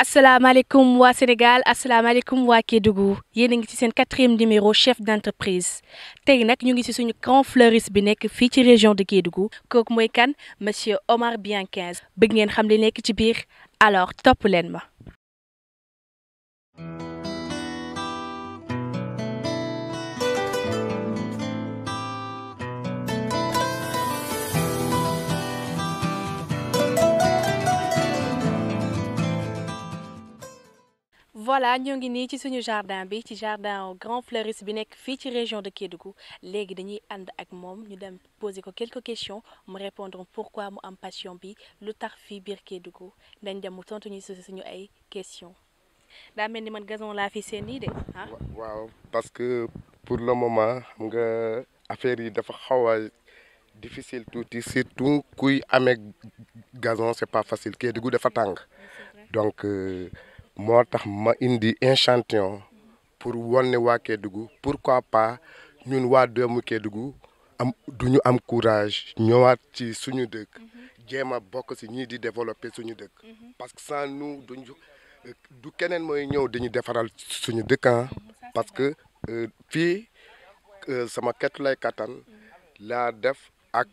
asalaamaaleykum waa Sénégal asalaamaaleykum waa Kédougou yéen a ngi ci seen quatrième numéro chef d'entreprise tey nag ñu ngi ci suñu grand fleuriste bi nekk fii ci région de Kédougou kooku mooy kan monsieur Omar Bianquinze bëgg ngeen xam li nekk ci biir alors topp leen ma. voilà ñoo ngi nii ci suñu jardin bi ci jardin grand fleuriste bi nekk fii ci région de Kédougou léegi dañuy ànd ak moom ñu dem poser ko quelques questions mu répondre pourquoi mu am passion bi lu tax fii biir Kédougou dañ dem mu tontu ñu si suñu ay questions daa mel ni man gazon laa fi seen nii de ah. waaw parce que pour le moment xam nga affaire yi dafa xaw a difficile tuuti surtout kuy amee gazon c'est pas facile Kédougou dafa tàng donc. moo tax ma indi échantillon pour wan ne waa Kédougou pourquoi pas ñun waa doomu Kédougou am du ñu am courage ñëwaat ci suñu dëkk jéem a bokk si ñii di développer suñu dëkk parce que sans nous duñu du keneen mooy ñëw dañu defaral suñu dëkk parce que fii sama ketu lay kattan laa def ak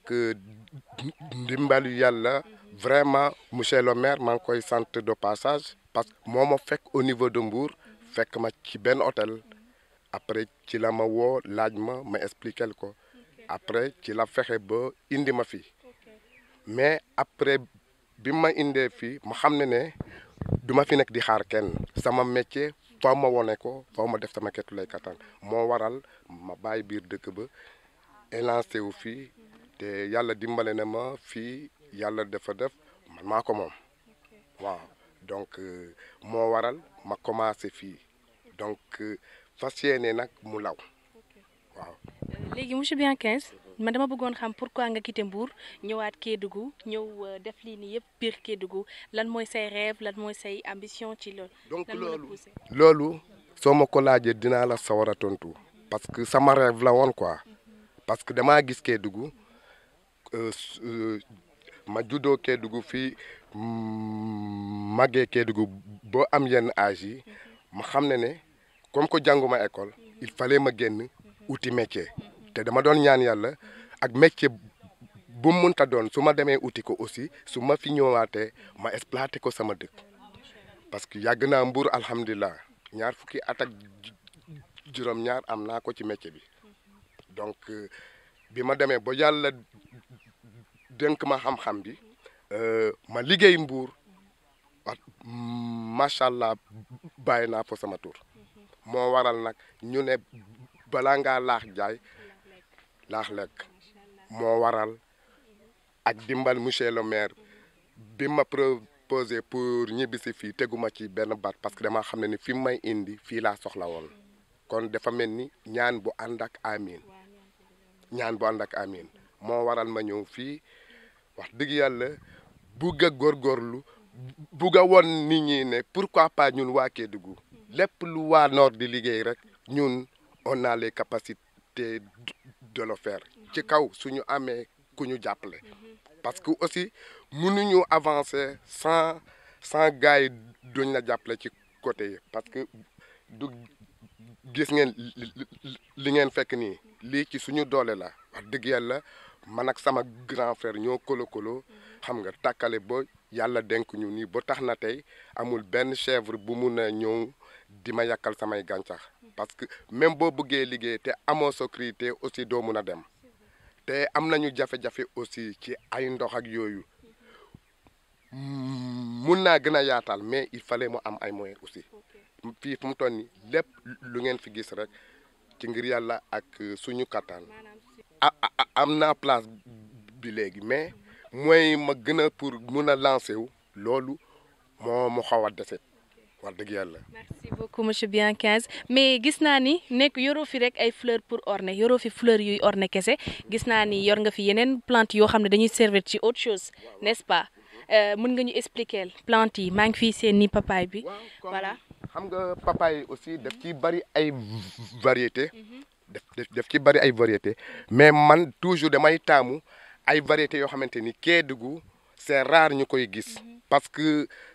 ndimbalu yàlla vraiment monsieur le maire maa ngi koy sant de passage parce que moo ma fekk au niveau de Mbour fekk ma ci benn hôtel après ci la ma woo laaj ma ma expliquer ko après ci la fexe ba indi ma fii mais après bi ma indee fii ma xam ne ne du ma fi nekk di xaar kenn sama métier faw ma wone ko faw ma def sama ketu lay kattan moo waral ma bàyyi biir dëkk ba élancé wu fii te yàlla dimbale na ma fii yàlla dafa def man maa ko moom waaw donc moo waral ma commencé fii donc fas yéene nag mu law waaw. léegi monsieur Bianquinze man dama bëggoon xam pourquoi nga quitté Mbour ñëwaat Kédougou ñëw def lii nii yëpp biir Kédougou lan mooy say rêve lan mooy say ambition ci loolu. donc loolu loolu soo ma ko laajee dinaa la sawar a tontu parce que sama rêve la woon quoi parce que damaa gis Kédougou ma juddoo Kédougou fii. màggee Kédougou boo am yenn âge yi ma xam ne ne comme que jànguma école il fallait ma génn uti métier te dama doon ñaan yàlla ak métier bu mu mënta doon su ma demee uti ko aussi su ma fi ñëwaatee ma exploité ko sama dëkk parce que yàgg naa Mbour alhamdulilah ñaar fukki at ak juróom-ñaar am naa ko ci métier bi donc bi ma demee ba yàlla dénk ma xam-xam bi. ma liggéey Mbour wax macha allah bàyyi naa fa sama tur moo waral nag ñu ne balaa ngaa laax jaay laax lekk moo waral ak dimbal monsieur le maire bi ma proposé pour ñibbisi fii teguma ci benn baat parce que dama xam ne ni fi may indi fii laa soxla woon kon dafa mel ni ñaan bu ànd ak amin ñaan bu ànd ak amin moo waral ma ñëw fii wax dëgg yàlla bugg a góorgóorlu bugg a won nit ñi ne pourquoi pas ñun waa Kédougou lépp lu waa Nord di liggéey rek ñun on a les capacités de le faire ci kaw suñu amee ku ñu jàppale parce que aussi mënuñu avancer sans sans gars yi duñ la jàppale ci côté yi parce que du gis ngeen li ngeen fekk nii lii ci suñu doole la wax dëgg yàlla man ak sama grand frère ñoo kolo kolo xam nga tàkkale ba yàlla denk ñu nii ba tax na tey amul benn chèvre bu mun a ñëw di ma yàkkal samay gàncax parce que même boo bëggee liggéey te amoo sécurité aussi doo mun a dem te am nañu jafe-jafe aussi ci ay ndox ak yooyu mun naa gën a yaatal mais il fallait mu am ay moyens aussi fii fu mu toll nii lépp lu ngeen fi gis rek ci ngir yàlla ak suñu kattan am naa place bi léegi mais mooy ma gën a pour mun a lancer wu loolu moo mu xaw a dese wax dëgg yàlla. merci beaucoup monsieur Bianquinze mais gis naa ni nekk yoroo fi rek ay fleurs pour orner yoroo fi fleurs yuy orner kese gis naa ni yor nga fi yeneen plante yoo xam ne dañuy servir ci autre chose n'est-ce pas mën nga ñu expliquer plante yi maa ngi fii seen ni papaye bi. voilà xam nga papaye aussi daf ci bari ay variété def def ci bari ay variété mais man toujours damay taamu ay variétés yoo xamante ni Kédougou c'est rare ñu koy gis parce que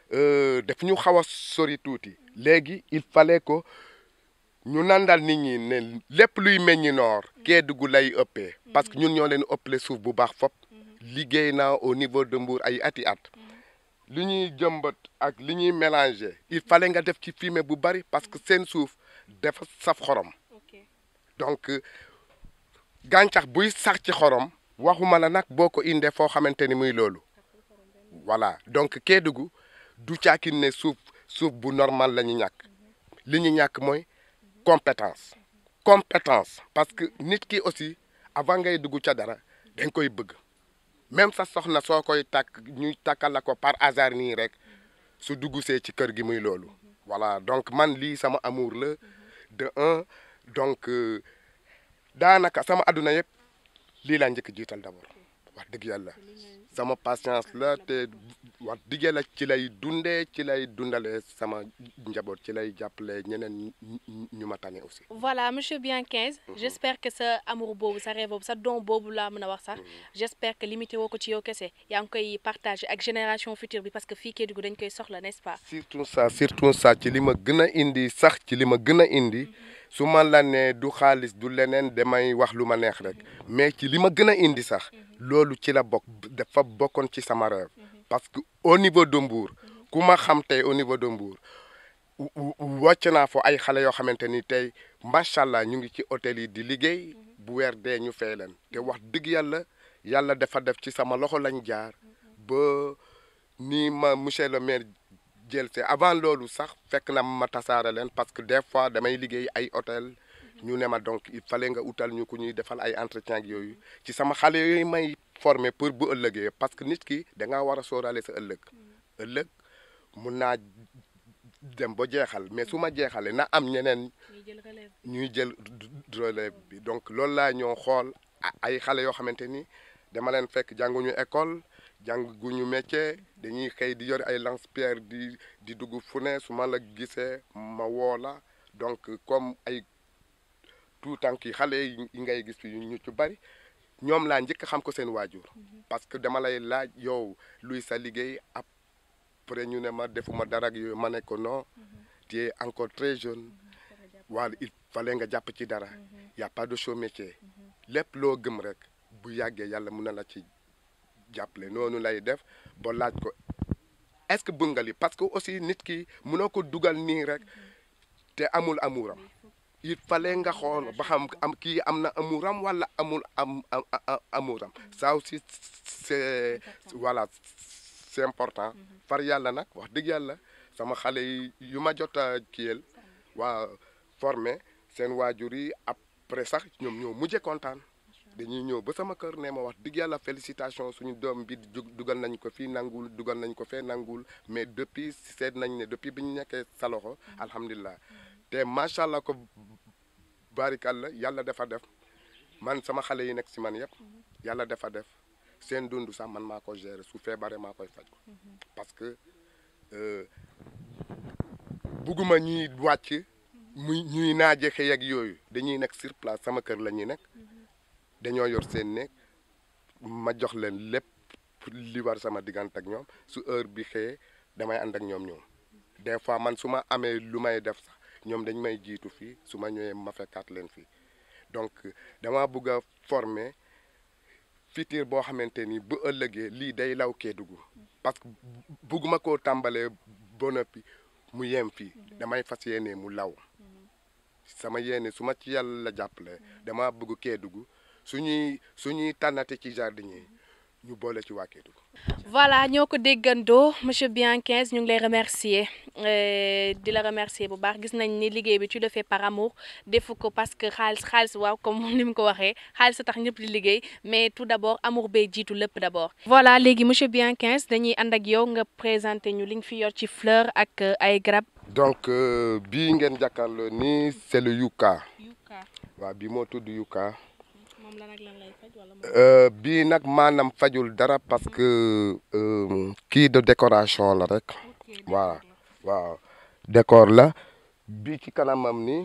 daf ñu xaw a sori tuuti léegi il fallait que ñu nandal nit ñi ne lépp luy meññi noor Kédougou lay ëppee parce que ñun ñoo leen ëppale suuf bu baax fop liggéey naa au niveau de Mbour ay ati at li ñuy jëmbat ak li ñuy mélanger il fallait nga def ci fumier bu bari parce que seen suuf dafa saf xorom donc gàncax buy sax ci xorom waxuma la nag boo ko indee foo xamante ni muy loolu voilà donc Kédougou du caakin ne suuf suuf bu normal la ñu ñàkk li ñu ñàkk mooy compétence compétence parce que nit ki aussi avant ngay dugg ca dara dañ koy bëgg même sa soxna soo koy takk ñuy takkal la ko par hasard nii rek su dugg see ci kër gi muy loolu voilà donc man lii sama amour la de un donc daanaka sama àdduna yëpp lii laa njëkk jiital d'abord wax dëgg yàlla sama patience la te wax dëgg yàlla ci lay dundee ci lay dundalee sama njaboot ci lay jàppale ñeneen ñu ma tane aussi. voilà monsieur Bianquinze j'espère que sa amour boobu sa rêve boobu sa don boobu laa mën a wax sax j'espère que limité woo ko ci yow kese yaa ngi koy partager ak génération future bi parce que fii Kédougou dañ koy soxla n'est-ce pas. surtout ça surtout ça ci li ma gën a indi sax ci li ma gën a indi. su ma la ne du xaalis du leneen damay wax lu ma neex rek mais ci li ma gën a indi sax loolu ci la bokk dafa bokkoon ci sama rêve parce que au niveau de Mbour ku ma xam tey au niveau de Mbour wàcc naa fo ay xale yoo xamante ni tey macha allah ñu ngi ci hôtel yi di liggéey bu weer dee ñu fay leen te wax dëgg yàlla yàlla dafa def ci sama loxo lañ jaar ba ni ma monsieur le maire jël see avant loolu sax fekk na ma tasaare leen parce que des fois damay liggéey ay hôtel ñu ne ma donc il fallait nga utal ñu ku ñuy defal ay entretien ak yooyu ci sama xale yooyu may former pour bu ëllëgee parce que nit ki da ngaa war a sóoraale sa ëllëg ëllëg mun naa dem ba jeexal mais su ma jeexalee na am ñeneen ñuy jël relève bi donc loolu laa ñoo xool ay xale yoo xamante ni dama leen fekk jànguñu école jànguñu métier dañuy xëy di yor ay lance-pierre di di dugg fu ne su ma la gisee ma woo la donc comme ay tout tànk yi xale yi ngay gis fi ñu ci bari ñoom laa njëkk xam ko seen waajur parce que dama lay laaj yow luy sa liggéey après ñu ne ma defuma dara ak yooyu ma ne ko non tu es encore très jeune wala il fallait nga jàpp ci dara y a pas de chaud métier lépp loo gëm rek bu yàggee yàlla mun na la ci jàppale noonu lay def ba laaj ko est-ce que bëgg nga li parce que aussi nit ki mënoo ko dugal nii rek te amul amuram il fallait nga xool ba xam am kii am na amuram wala amul am amuram ça aussi c'est voilà c'est important far yàlla nag wax dëgg yàlla sama xale yi yu ma jot a kiyel waa formé seen waajur yi après sax ñoom ñoo mujje kontaan dañuy ñëw ba sama kër ne ma wax dëgg yàlla félicitation suñu doom bi dugal nañ ko fii nangul dugal nañ ko fee nangul mais depuis seet nañ ne depuis bi ñu nekkee sa loxo alhamdulilah te macha allah ko barikàlla yàlla dafa def man sama xale yi nekk si man yëpp yàlla dafa def seen dund sax man maa ko gérer su feebaree maa koy faj parce que bugguma ñuy wàcc muy ñuy naaje xëy ak yooyu dañuy nekk sur place sama kër la ñuy nekk dañoo yor seen néeg ma jox leen lépp li war sama diggante ak ñoom su heure bi xëyee damay ànd ak ñoom ñoom des fois man su ma amee lu may def sax ñoom dañ may jiitu fii su ma ñëwee ma fekkaat leen fii donc dama bëgg a former futur boo xamante ni bu ëllëgee lii day law Kédougou parce que bëgguma koo tàmbalee ba noppi mu yem fii damay fas yéene mu law sama yéene su ma ci yàlla jàppale dama bëgg Kédougou suñuy suñuy tànnate ci jardin yi ñu boole ci waa Kédougou voilà ñoo ko déggandoo monsieur Bianquinze ñu ngi lay remercier di la remercier bu baax gis nañ ni liggéey bi tu le fais par amour defu ko parce que xaalis xaalis waaw comme ni mu ko waxee xaalis a tax ñëpp di liggéey mais tout d'abord amour bay jiitu lépp d'abord. voilà léegi monsieur Bianquinze dañuy ànd ak yow nga présenter ñu li nga fi yor ci fleur ak ay garab. donc bii ngeen jàkkaarloo nii c'est le yucca. yucca waaw bii moo tudd yucca. moom lan ak lan lay faj wala bii nag maanaam fajul dara parce que kii de décoration la rek waaw waaw décor la bii ci kanamam ni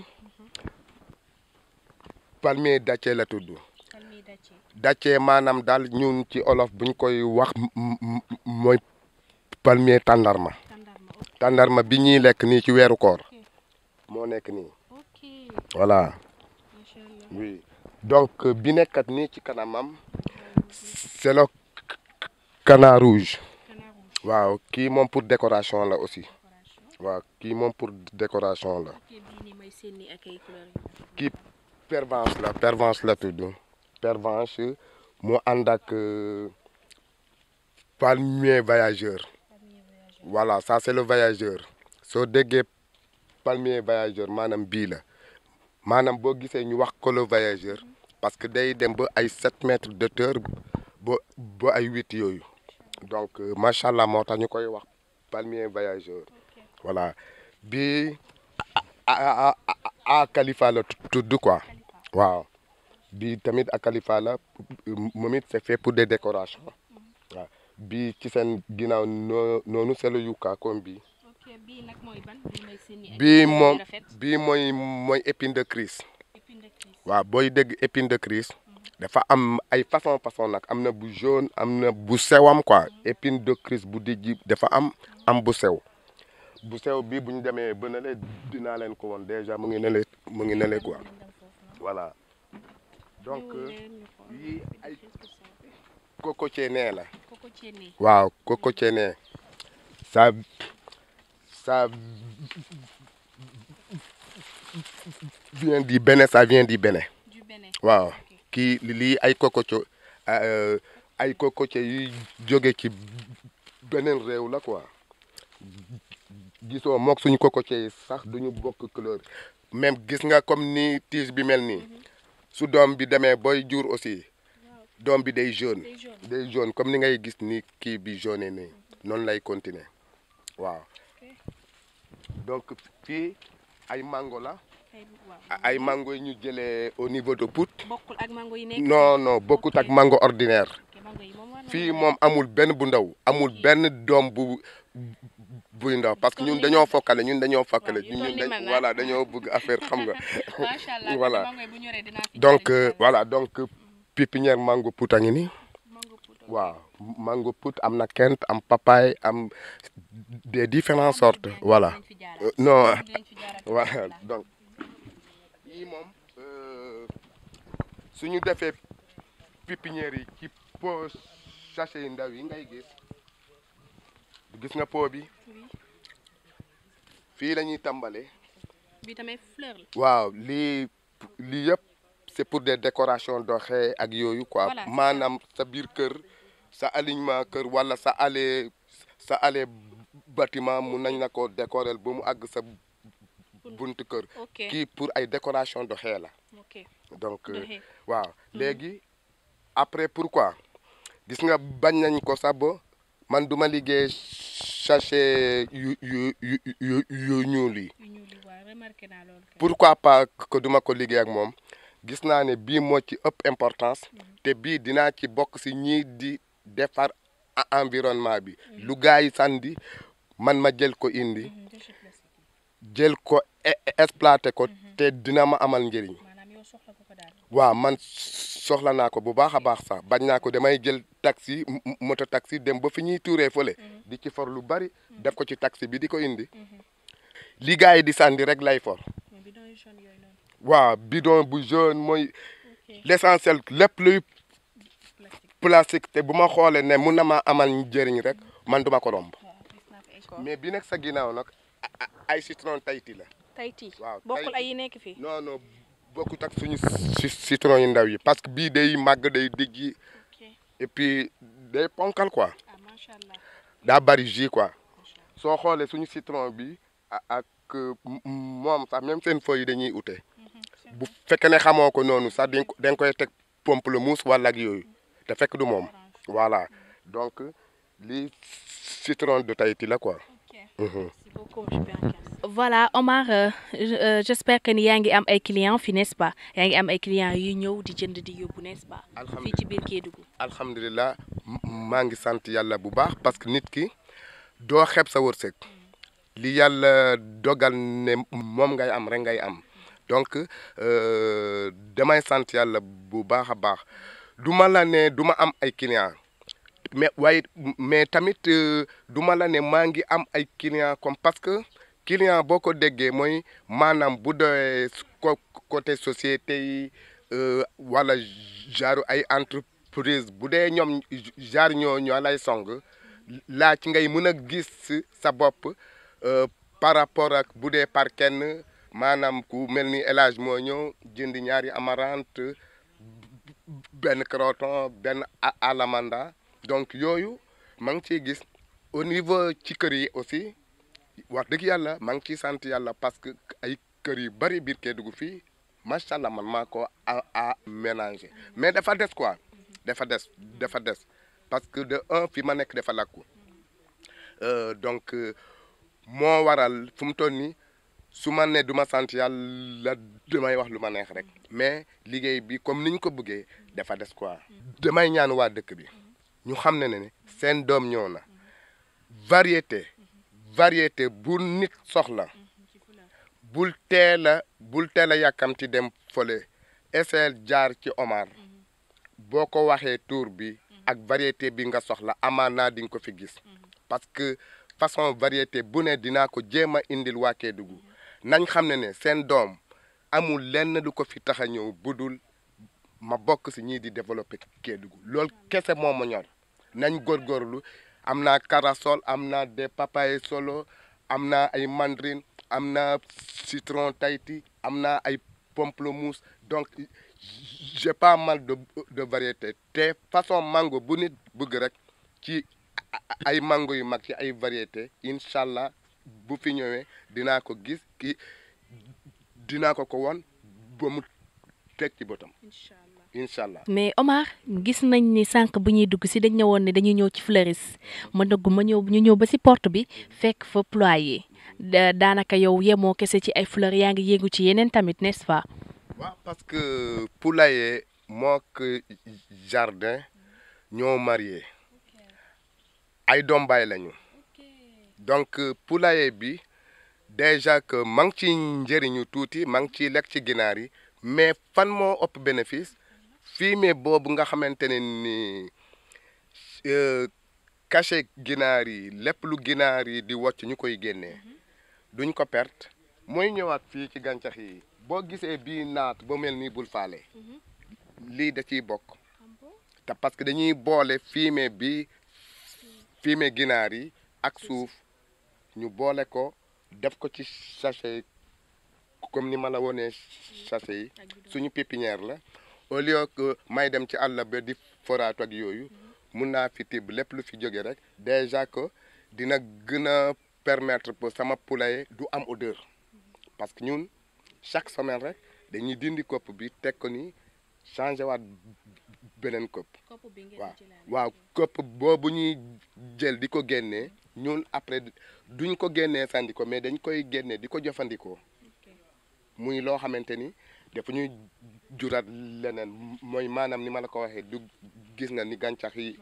palmier dattier la tudd dattier maanaam daal ñun ci olof buñ koy wax mooy palmier tàndarma tàndarma bi ñuy lekk nii ci weeru koor moo nekk nii ok voilà macha allah oui donc bi nekkat nii ci kanamam c'est le canard rouge canard rouge waaw kii moom pour décoration la aussi décoration waaw kii moom pour décoration la ok bii nii may seen nii ak ay couleurs kii pervenche la pervenche la tudd pervenche moo ànd ak euh, palmier voyageur voilà ça c'est le voyageur soo déggee palmier voyageur maanaam bii la maanaam boo gisee ñu wax ko le voyageur parce que day dem ba ay 7 mètres de hauteur ba ba ay 8 yooyu donc euh, macha allah moo tax ñu koy wax palmier voyageur voilà bii a a a a Khalifa la tudd quoi waaw bii tamit a Khalifa la moom it c'est fait pour des décorations waaw bii ci seen ginnaaw noo noonu c'est le yucca comme bii ok bii nag mooy ban bii may seen nii ay bii couleurs moom yu rafet bii mooy mooy épine de Christ épine de Christ waaw booy dégg épine de Christ dafa am ay façon façon nag am na bu jaune am na bu sewam quoi épine de Christ bu dijji dafa am am bu sew bu sew bi bu ñu demee ba ne le dinaa leen ko woon déjà mu ngi ne le mu ngi ne le quoi dem foofu voilà donc noonu leen ñu xool yii ay épine de Christ bi. cocotier nee la koko ceene waaw cocotier nee ça ça vient du Bénin ça vient du Bénin du Bénin waaw ok kii lii ay cocotier euh, ay cocotier yuy jóge ci beneen réew la quoi gisoo mook suñu cocotier yi sax duñu bokk couleur même gis nga comme ni tige bi mel nii su doom bi demee booy jur aussi doom bi day jaune day jaune day jaune comme ni ngay gis ni kii bi jaune nii noonu lay continuer waaw donc fii ay mango la ay waaw ay mango yi ñu jëlee au niveau de Pout bokkul ak mango yi nekk non non bokkut ak mango ordinaire ok mango yi moom war na fii mën a moom amul benn bu ndaw amul benn doom bu buy ndaw parce que Comme ñun ni dañoo man. fokkale ñun dañoo fokkale yu ñun toll ni dañ man, ah. voilà dañoo bëgg affaire xam nga macha allah voilà. mango yi bu ñoree dinaa fi donc jaar euh, incha voilà donc pépinière mango Pout a ngi nii allah. mango poudre waaw mango Pout am na kent am papaye am des différentes sortes voilà dinañ fi jaaraat. Euh, non dinañ fi jaaraat voilà incha allah. donc yii moom euh, suñu defee pépinière yi ci pot sachet yu ndaw yi ngay gis gis nga pot bi Oui. fii la ñuy tàmbalee bi tamit fleur la waaw lii lii yëpp c'est pour des décorations d'orchée ak yooyu quoi Voilà, c'est ça. maanaam sa biir kër sa alignement kër wala sa allée sa allée bâtiment mun nañ la ko décorer ba mu àgg sa buntu kër ok kii pour ay décoration d'orchée la ok donc euh, doxee waaw léegi après pourquoi gis nga bañ nañ ko sax ba man duma liggéey sachet yu yu yu yu yu ñuul yi yu ñuul yi waaw remarqué naa loolu kay. pourquoi pas que duma ko liggéey ak moom gis naa ne bii moo ci ëpp importance te bii dinaa ci bokk si ñii di defar e- environnement bi lu gaa yi sandi man ma jël ko indi Mhm, déchet plastique yi. jël ko e- exploité ko te dina ma amal njëriñ maanaam yow soxla ko ko daal waaw man soxla naa ko bu baax a baax sax bañ naa ko damay jël taxi m- m- moto taxi dem ba fi ñuy tuuree fële di ci for lu bari def ko ci taxi bi di ko indi li gaa yi di sandi rek lay for mais bidon yu jaune yooyu noonu waaw bidon bu jaune mooy ok l'essentiel lépp luy plastique plastique te bu ma xoolee ne mun na ma amal njëriñ rek man duma ko romb waaw gis naa ko ay mais bi nekk sa ginnaaw nag a- a- ay citron Tahiti la Tahiti waaw bokkul Tahiti. ay yi nekk fii non non bokkut ak suñu ci- citron yu ndaw yi parce que bii day màgg day dijji ok et puis day ponkal quoi ah macha allah daa bari jus quoi macha allah soo xoolee suñu citron bi a- ak euh, m- m- moom sax même seen feuilles yi dañuy ute Mhm, c'est bu fekkee ne xamoo ko noonu sax dañ ko dañ koy teg pamplemousse wala ak yooyu te fekk du moom orange voilà donc lii citron de Tahiti la quoi. ok Mhm. Merci beaucoup, monsieur Bianca. Voilà Omar euh, je- euh, j'espère que ni yaa ngi am ay clients fi n'est-ce pas yaa ngi am ay clients yu ñëw di jënd di yóbbu n'est-ce pas fii alhamdulilah ci biir Kédougou alhamdulilah m- maa ngi sant yàlla bu baax parce que nit ki doo xeeb sa wërsëg li yàlla dogal ne moom ngay am rek ngay am donc euh, damay sant yàlla bu baax a baax du ma la ne du ma am ay clients mais waaye mais tamit du ma la ne maa ngi am ay clients comme parce que client boo ko déggee mooy maanaam bu doyee côté société yi wala genre ay entreprise bu dee ñoom genre ñoo ñoo lay song laa ci ngay mën a gis sa bopp par rapport ak bu dee par kenn maanaam ku mel ni élage moo ñëw jënd ñaari amarante benn croton benn alamanda donc yooyu maa ngi ciy gis au niveau ci kër yi aussi wax dëgg yàlla maa ngi ciy sant yàlla parce que ay kër yu bari biir Kédougou fii macha allah man maa ko a mélanger mais dafa des quoi dafa des dafa des parce que de un fi ma nekk dafa lakku donc moo waral fu mu toll nii su ma ne du ma sant yàlla damay wax lu ma neex rek mais liggéey bi comme ni ñu ko bëggee dafa des quoi. damay ñaan waa dëkk bi ñu xam ne ne seen doom ñëw na variété variété bu nit soxla bul teel a bul teel a yàkkamti dem fële essayel jaar ci Omar boo ko waxee tour bi ak variété bi nga soxla amaana di nga ko fi gis parce que façon variété bu ne dinaa ko jéem a indil waa Kédougou nañ xam ne ne seen doom amul lenn lu ko fi tax a ñëw budul ma bokk si ñii di développer Kédougou loolu kese moo ma ñor nañ góorgóorlu am naa corossol am naa des papayes solo am naa ay mandarine am naa citron Tahiti am naa ay pamplemousse donc j'ai pas mal de de variété te façon mango bu nit bëgg rek ci ay mango yu mag ci ay variété incha allah bu fi ñëwee dinaa ko gis ki dinaa ko ko won ba mu teg ci bëtam incha allah mais Omar gis nañ ni sànq bu ñuy dugg si dañ ñëwoon ne dañuy ñëw ci Fleuris ma dugg ma ñëw ñu ñëw ba si porte bi fekk fa ployer daanaka yow yemoo kese ci ay fleurs yaa ngi yéegu ci yeneen tamit n'est-ce pas. waaw parce que poulailler mook jardin ñoo marié ay doom baay lañu donc poulailler bi déjà que ma ngi ci njëriñu tuuti ma ngi ciy lekk ci ginaar yi mais fan moo ëpp bénéfice fumier boobu nga xamante ne ni cachet ginaar yi lépp lu ginaar yi di wocc ñu koy génnee duñ ko perte mooy ñëwaat fii ci gàncax yi boo gisee bii naat ba mel ni bul faale lii da ciy bokk te parce que dañuy boole fumier bi fumier ginaar yi ak suuf ñu boole ko def ko ci sachet comme ni ma la wonee sachet yi suñu pépinière la au lieu que may dem ci àll ba di foraatu ak yooyu mun naa fi tibb lépp lu fi jóge rek déjà que dina gën a permettre pour sama poulailler du am odeur parce que ñun chaque semaine rek dañuy dindi kopp bi teg ko ni changé waat beneen kopp waaw waaw kopp boobu ñuy jël di ko génnee ñun après duñ ko génnee sandi ko mais dañ koy génnee di ko jëfandikoo muy loo xamante ni dafa ñuy juraat leneen mooy maanaam ni ma la ko waxee du gis nga ni gàncax yi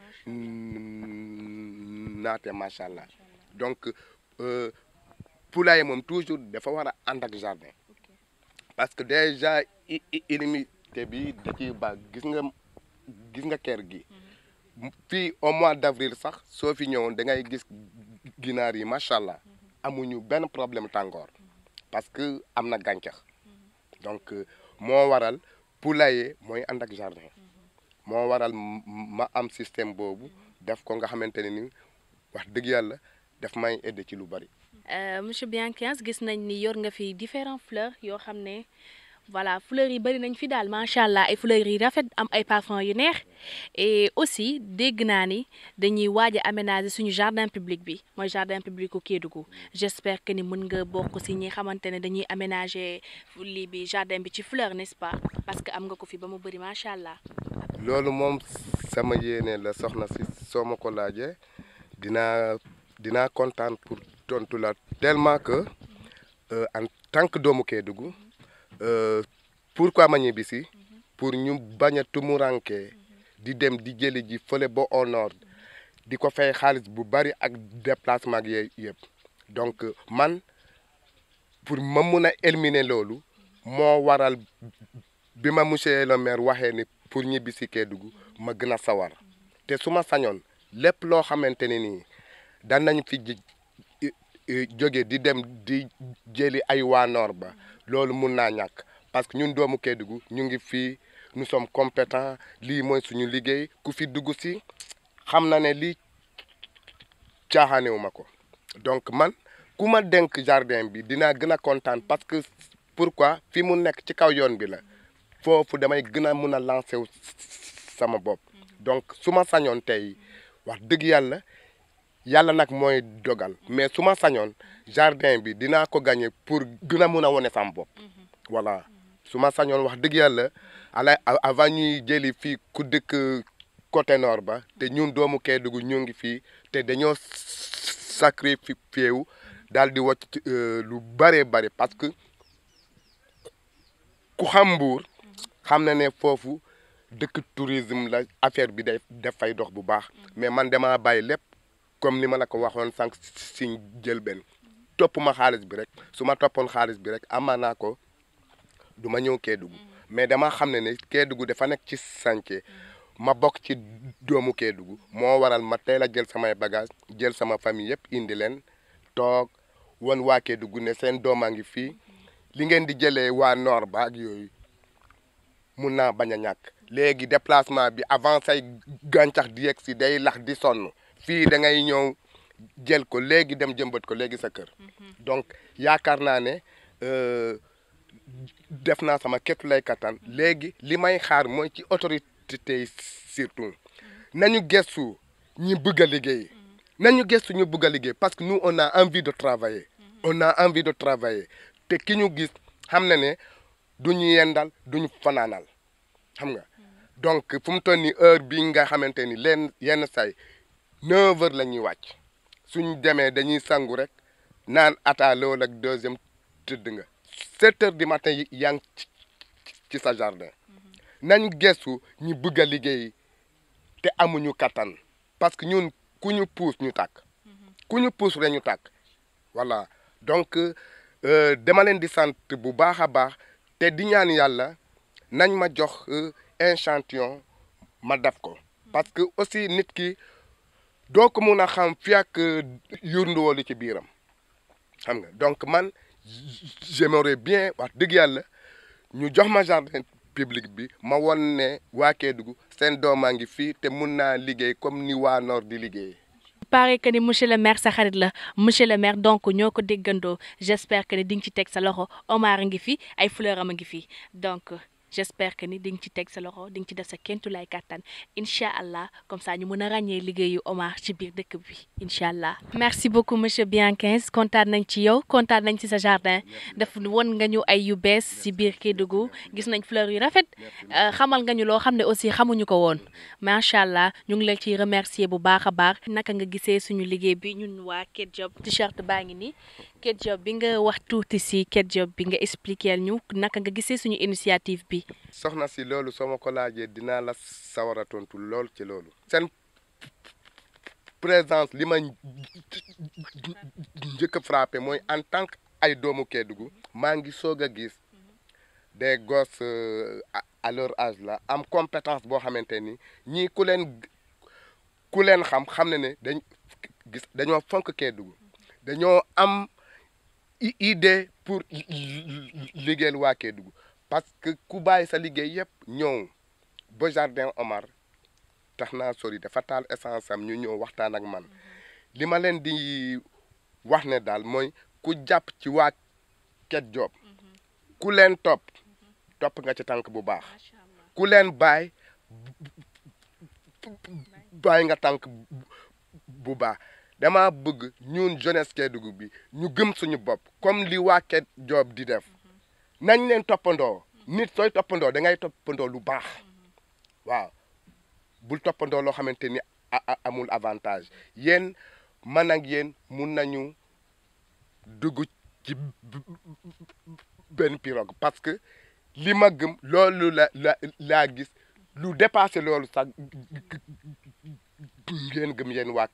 naate macha allah donc poulailler moom toujours dafa war a ànd ak jardin parce que déjà illimité bi da ciy baax gis nga gis nga kër gi fii au mois d'avril sax soo fi ñëwoon da ngay gis ginaar yi macha allah amuñu benn problème tàngoor parce que am na gàncax donc moo waral poulailler mooy ànd ak jardin moo waral ma am système boobu def ko nga xamante ne ni wax dëgg yàlla daf may aider ci lu bari. monsieur Bianquins gis nañ ni yor nga fi différentes fleurs yoo xam ne voilà fleurs yi bari nañ fi daal macha allah ay fleurs yi rafet am ay parfum yu neex et aussi dégg naa ni dañuy waaj a aménager suñu jardin public bi mooy jardin public u Kédougou j'espère que ni mën nga bokk si ñi xamante ne dañuy aménager lii bi jardin bi ci fleur n'est-ce pas parce que am nga ko fi ba mu bëri macha allah. loolu moom sama yéene la soxna si soo ma ko laajee dinaa dinaa kontaan pour tontu la tellement que en tant que doomu Kédougou pourquoi ma ñibbisi pour ñu bañ a tumuranke di dem di jëli ji fële ba au nord di ko fay xaalis bu bari ak déplacement ak yooyu yëpp donc man pour ma mun a éliminer loolu moo waral bi ma monsieur le maire waxee ni pour ñibbisi Kédougou ma gën a sawar te su ma sañoon lépp loo xamante ne nii daan nañ fi jóge di dem di jëli ay waa noor ba loolu mun naa ñàkk parce que ñun doomu Kédougou ñu ngi fii nous sommes compétents lii mooy suñu liggéey ku fi dugg si xam na ne lii caaxaanewu ma ko donc man ku ma denk jardin bi dinaa gën a kontaan parce que pourquoi fi mu nekk ci kaw yoon bi la foofu damay gën a mun a lancer wu sama bopp donc su ma sañoon tey wax dëgg yàlla yàlla nag mooy dogal mais su ma sañoon jardin bi dinaa ko gagner pour gën a mun a wone sama bopp voilà su ma sañoon wax dëgg yàlla ala avant ñuy jëli fii ku dëkk côté nord ba te ñun doomu Kédougou ñu ngi fii te dañoo sacrifié wu daal di wàcc lu bëree bëri parce que ku xam Mbour xam na ne foofu dëkk tourisme la affaire bi day def fay dox bu baax mais man damaa bàyyi lépp comme ni ma la ko waxoon sànq si jël benn topp ma xaalis bi rek su ma toppoon xaalis bi rek amaa naa ko du ma ñëw Kédougou mais dama xam ne ne Kédougou dafa nekk ci chantier ma bokk ci doomu Kédougou moo waral ma teel a jël samay bagage jël sama famille yëpp indi leen toog wan waa Kédougou ne seen doomaa ngi fii li ngeen di jëlee waa nord ba ak yooyu mun naa bañ a ñàkk léegi déplacement bi avant say gàncax di yegg si day lax di sonn fii da ngay ñëw jël ko léegi dem jëmbat ko léegi sa kër donc yaakaar naa ne def naa sama képp lay kattan léegi li may xaar mooy ci autorité yi surtout nañu gëstu ñi bëgg a liggéey nañu gëstu ñu bëgg a liggéey parce que nous on a envie de travailler on a envie de travailler te ki ñu gis xam na ne du ñu yendal du ñu fanaanal xam nga donc fu mu toll nii heure bi nga xamante ni leen yenn say neuf heures la ñuy wàcc suñ demee dañuy sangu rek naan ata loolu ak deuxième tëdd nga sept heures du matin yi yaa ngi ci sa jardin nañu gëstu ñi bëgg a liggéey te amuñu kattan parce que ñun ku ñu puus ñu tàkk ku ñu puus rek ñu tàkk voilà donc dama leen di sant bu baax a baax te di ñaan yàlla nañ ma jox échantillon ma def ko parce que aussi nit ki doo ko mun a xam fi ak yurnduwoo li ci biiram xam nga donc man j'aimerais bien wax dëgg yàlla ñu jox ma jardin public bi ma won ne waa Kédougou seen doomaa ngi fii te mun naa liggéey comme ni waa Nord di liggéey paraît que ni monsieur le maire sa xarit la monsieur le maire donc ñoo ko déggandoo j'espère que ni di nga ci teg sa loxo Omar a ngi fi ay fleur am a ngi fi donc j'espère que ni di nga ci teg sa loxo di nga ci def sa kentu lay kàttan incha allah comme ça ñu mën a ràññee liggéeyu Omar ci biir dëkk bi incha allah. merci beaucoup monsieur Bianquins kontaan nañ ci yow kontaan nañ ci sa jardin def won nga ñu ay yu bees ci biir Kédougou gis nañ fleur yu rafet xamal nga ñu loo xam ne aussi xamuñu ko woon macha allah ñu ngi la ciy remercier bu baax a baax naka nga gisee suñu liggéey bi ñun waa Ketjob t-shirt baa ngi nii Ketjob bi nga wax tuuti ci Ketjob bi nga expliquer ñu naka nga gisee suñu initiative bi. soxna si loolu soo ma ko laajee dinaa la sawar a tontu lool ci loolu. seen présence li ma njëkk a frappé mooy en tant que ay doomu Kédougou maa ngi soog a gis des gosses à leur âge la am compétence boo xamante ni ñii ku leen ku leen xam xam ne ne dañ gis dañoo fonk Kédougou dañoo am idée pour liggéeyal waa Kédougou parce que ku bàyyi sa liggéey yëpp ñëw ba jardin Omar tax naa sori dafa taal essence am ñu ñëw waxtaan ak man li ma leen di wax ne daal mooy ku jàpp ci waa Ketjob ku leen topp topp nga ci tànk bu baax ku leen bàyyi bàyyi nga tànk bu baax dama bëgg ñun jeunesse Kédougou bi ñu gëm suñu bopp comme li waa Ketjob di def nañ leen toppandoo nit sooy toppandoo da ngay toppandoo lu baax waaw bul toppandoo loo xamante ni amul avantage yéen man ak yéen mun nañu dugg ci benn pirogue parce que li ma gëm loolu la la laa gis lu dépassé loolu sax ngeen gëm yéen waa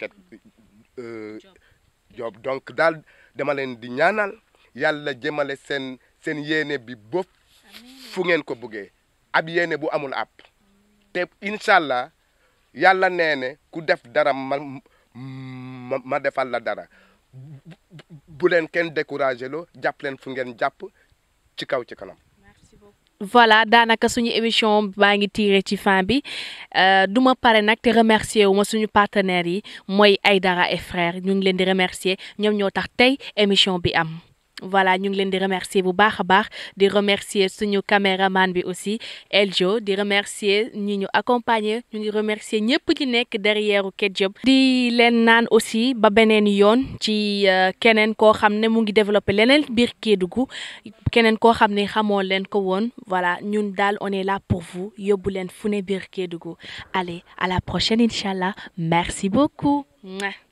Ketjob donc daal dama leen di ñaanal yàlla jëmale seen seen yéene bi ba fu ngeen ko bëggee ab yéene bu amul ab te incha allah yàlla nee ne ku def dara ma ma ma defal la dara bu leen kenn découragé loo jàpp leen fu ngeen jàpp ci kaw ci kanam. voilà daanaka suñu émission baa ngi tiré ci fin bi du ma pare nag te remercier wu ma suñu partenaires yi mooy Aïdara et frères ñu ngi leen di remercier ñoom ñoo tax tey émission bi am. voilà ñu ngi leen di remercier bu baax a baax di remercier suñu caméraman bi aussi Eljo di remercier ñi ñu accompagner ñu ngi remercier ñëpp ci nekk derrière Ketchup di leen naan aussi ba beneen yoon ci keneen koo xam ne mu ngi développé leneen biir Kédougou keneen koo xam ne xamoo leen ko woon voilà ñun daal on est là pour vous yóbbu leen fu ne biir Kédougou allez à la prochaine incha allah merci beaucoup.